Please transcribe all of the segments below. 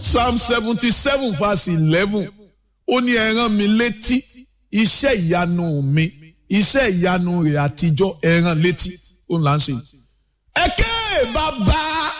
psalm seventy seven verse eleven ó ní ẹ rán mi létí iṣẹ́ ìyanu mi iṣẹ́ ìyanu rẹ̀ àtijọ́ ẹ rán létí ó ń là ń ṣe. ẹ̀kẹ́ bàbá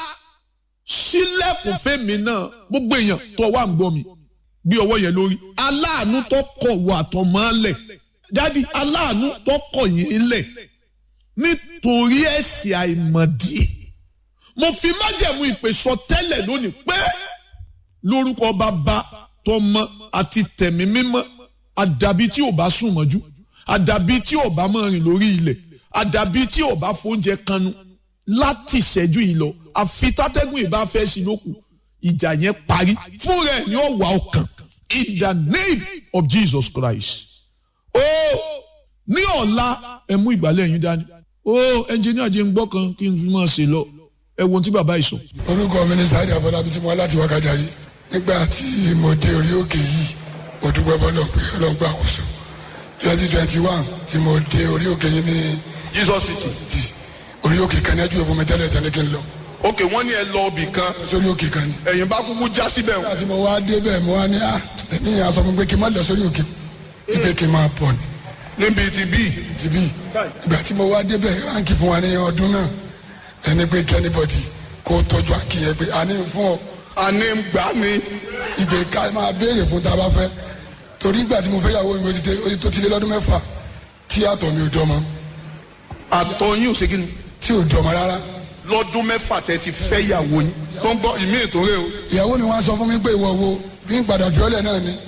sílẹ̀kùn fẹ́mi náà gbogbo èèyàn tó wà ń gbọ́ mi bí ọwọ́ yẹn lórí aláàánú tó kọ̀ wọ àtọ̀mọ́lẹ̀ dádì aláàánú tó kọ̀ yín lẹ̀ nítorí ẹ̀ṣẹ̀ àìmọ̀dí mo fi májẹ̀mú ìpè sọ tẹ́lẹ̀ lónìí pé lórúkọ bàbá tọmọ àti tẹ̀mí mímọ́ àdàbí tí ò bá sùn mọ́jú àdàbí tí ò bá máa rìn lórí ilẹ̀ àdàbí tí ò bá fóúnjẹ kanu láti ìṣẹ́jú yìí lọ àfi tátẹ́gùn ìbá fẹ́ sí lókù ìjà yẹn parí fún rẹ̀ ní ọ̀wà ọkàn in the name of Jesus Christ. ó ní ọ̀la ẹ mú ìgbàlẹ̀ yín dání ó ẹnjìníà jẹ́ ń gbọ́ kan kí n fi máa ṣe lọ ẹ wo ohun tí bàbá yìí sọ. orúkọ mi ní sáyidì àbọ̀dábí tí mo wá láti wákàjà yìí nígbà tí mo dé orí òkè yìí mo dúpẹ́ bọ́lọ̀ pé ọlọ́gbà àkóso twenty twenty one tí mo dé orí òkè yìí ní Jesus city. títì orí òkè kan ní ẹjú ìfún mi tẹ́lẹ̀ tẹ́lẹ̀ kí n lọ ok wọ́n ní ẹ lọ ibì kan sórí òkè kan ni. ẹ̀yin bá kúkú já síbẹ̀ o. nígbà tí mo wá dé bẹ́ẹ̀ mo wá ní à ẹ̀mí yẹn aṣọ mi pé kí n má lọ sórí òkè ibẹ̀ kí n máa pọ̀ ni níbi tí bí. ti bí ìgbà tí mo wá dé bẹ́ẹ̀ ránkì fún wa ní ọdún náà ẹni pé kí anybody kó tọ́jú àǹkì yẹn pé a ní fún ọ àní gbà ní. ìgbè ká máa béèrè fún tá a bá fẹ́ torí ìgbà tí mo fẹ́ yàwó mi ó ti dé- ó ti tó ti lé lọ́dún mẹ́fà tí àtọ̀ mi ò dọ́mọ àtọ̀ yín ò ṣe kí ni. tí ò dọ́mọ rárá lọ́dún mẹ́fà tẹ́ ti fẹ́ yàwó yín. tó ń bọ́ ìmí ètò rẹ o. ìyàwó mi wá sọ fún mi pé ìwọ wo bí n padà fiọ́lẹ̀ náà ni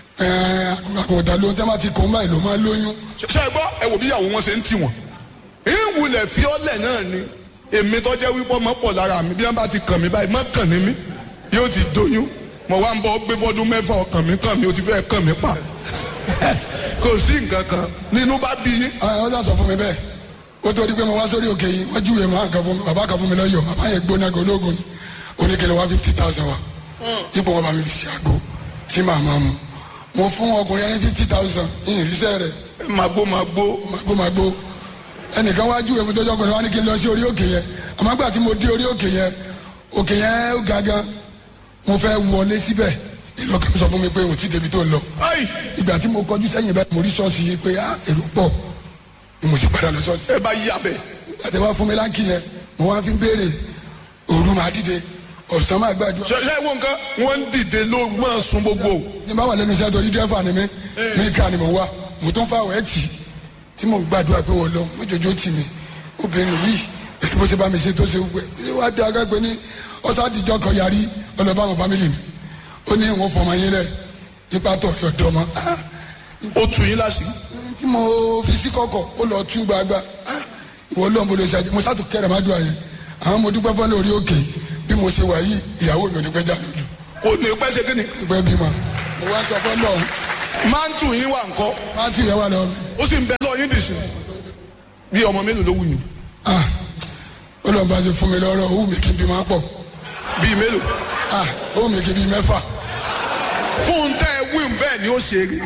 àkùnkà ló ń tẹ́ máa ti kó báyìí ló máa lóyún ṣe ṣe gbọ́ ẹ wò bí ìyàwó wọn ṣe ń tì wọ́n. ìwúlẹ̀ fiọ́lẹ̀ náà ni èmi tó jẹ́ wípé ọmọ pọ̀ lára mi bí wọ́n bá ti kàn mí báyìí má kàn ní mí yóò ti doyún mo wá ń bọ́ gbé fọ́dún mẹ́fà ọkàn mi kàn mí ó ti fẹ́ kàn mí pa kò sí nǹkan kan nínú bá bí yín. àwọn ọ̀sán sọ fún mi bẹ́ẹ̀ ó tó di pé mo wá sórí òkè yìí wọ́n júwèé máa kan fún mi bàbá kan fún mi lọ́yọ̀ bàbá yẹn gbóná gan ológun ni oníkèlè wá fifty thousand wa ipò wọn bá mi fi ṣe àgbo tí màá máa mu mo fún ọkùnrin ẹni fifty thousand ìrìnsẹ̀ rẹ̀ màgbó màgbó magomagbo ẹnìkan wá júwèé mi tọ́jú ọkùnrin wa ní kí n lọ sí orí òkè yẹn àmọ́ àgbà tí mo dé orí òkè yẹn òkè yẹn ó ga gan mo fẹ́ wọlé síbẹ̀ ìlọ́kẹ́ mi sọ fún mi pé òtí débi tó ń lọ ayi ìgbà tí mo kọjú sẹ́yìn bẹ́ẹ̀ mo rí ṣọ́ọ̀ṣì yìí pé ah èrò pọ̀ ni mo sì padà lọ ṣọ́ọ̀ṣì ẹ bá yí abẹ. àti wá fún mi láǹkì yẹn mo wá fi ń béèrè òru máa dìde ọ̀sán máa gbàdúrà ṣe ṣe wo nǹkan wọ́n ń dìde lóru máa sun gbogbo. ní bá wà lẹ́nu iṣẹ́ torí dẹ́fà ni mí mí ká ni mo wá mo tún fà wẹ́ tì tí mo gbàdúrà pé wọ́n lọ mọ́jọ́jọ́ tì mí obìnrin yìí pẹ̀lú bó ṣe bá mi ṣe tó ṣe wẹ́ ẹ wá dé agágbé ní ọ̀sádìjọ́ kan yarí ọlọ́ba àwọn fámìlì mi ó ní wọn fọmọ yín rẹ nípa tọ̀ ọ̀dọ́ mọ́ ah ó tù yín láṣìí. tí mo fi sí kọ̀kọ̀ ó lọ tú gbagba ah, ìwọ lọ́n bolo ṣáájú mo sátò kẹrẹ má dùn àyẹn àwọn mo dúpẹ́ fọ́lẹ́ orí òkè bí mo ṣe wà yìí ìyàwó mi ò ní pẹ́ jà lójú ó ní pẹ́ ṣe kí ni. ìpẹ́ bímọ mo wá sọ fọ́lọ́ máa ń tù yín wà ńkọ́ má tù yẹn wà lọ́wọ́ mi ó sì ń bẹ lọ́ọ́ yín dì sí. bí ọmọ mélòó ló wù yín. ah ó lọ́n bá ṣe fún mi lọ́rọ̀ ó wù mí kí n bí máa pọ̀ bíi mélòó. ah ó wù mí kí n bí mẹ́fà fún tẹ́ ẹ wí bẹ́ẹ̀ ni ó ṣe rí.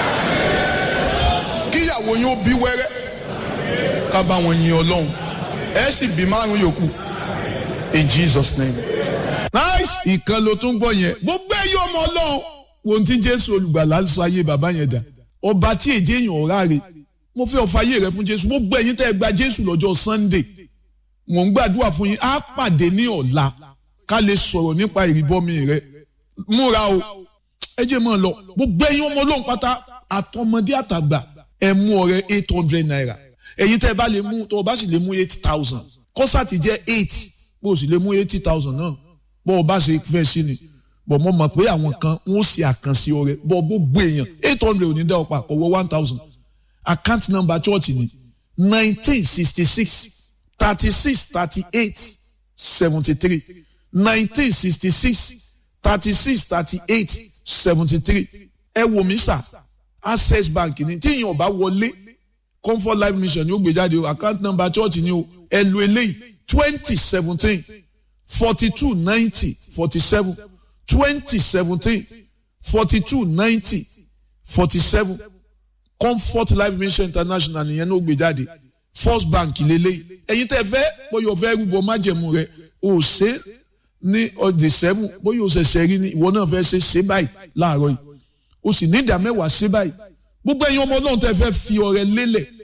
kíyàwó yín ó bí wẹ́rẹ́ ká bá wọn yin ọlọ́run ẹ sì bí márùn yòókù in Jesus name. nice ìkan ló tún gbọ́ yẹn gbogbo ẹ̀yọ́ ọmọ ọlọ́run wo ohun tí jésù olùgbàlà sọ ayé bàbá yẹn dà ọba tí èdè èèyàn ọ̀rá rẹ̀ mo fẹ́ ọ̀fà ayé rẹ fún jésù gbogbo ẹ̀yin tẹ́ ẹ gba jésù lọ́jọ́ sunday mò ń gbàdúrà fún yín á pàdé ní ọ̀la ká lè sọ̀rọ̀ nípa ìrìbọmi rẹ múra o ẹ jẹ́ mọ́ ọ lọ gbogbo ẹ̀yin ọmọ ọlọ́run pátá àtọmọdé àtàgbà ẹ mú ọrẹ eight hundred naira ẹ̀yin tẹ́ ẹ bá lè mú tó o bá sì lè mú eight thousand kọ́sàtì jẹ́ eight bó o sì lè mú eighty thousand náà bó o bá ṣe fẹ́ sí ni bọ̀ mo mọ̀ pé àwọn kan wọ́n ṣe àkànṣe ọrẹ bọ̀ gbogbo èèyàn eight hundred ò ní dá ọ̀pá ọwọ́ one thousand account number church ni nineteen sixty six thirty six thirty eight seventy three nineteen sixty six thirty six thirty eight seventy three ẹ wò mí sà access bank ni tí èèyàn bá wọlé comfort life mission ni ó gbé jáde o account number church ni o ẹ lo eléyìí twenty seventeen forty two ninety forty seven twenty seventeen forty two ninety forty seven comfort life mission international nìyẹn ló gbé jáde first bank lélẹ́yìí ẹ̀yin tẹ́ fẹ́ bóyá ọ̀fẹ́ rúbọ májẹ̀mú rẹ ò ṣe ní ọdẹ sẹ́mù bóyá o ṣẹ̀ṣẹ̀ rí ni ìwọ náà fẹ́ ṣe ṣe báyìí láàárọ̀ yìí o sì ní ìdá mẹ́wàá ṣe báyìí gbogbo ẹ̀yin ọmọ ọlọ́run tẹ́ fẹ́ fi ọrẹ lélẹ̀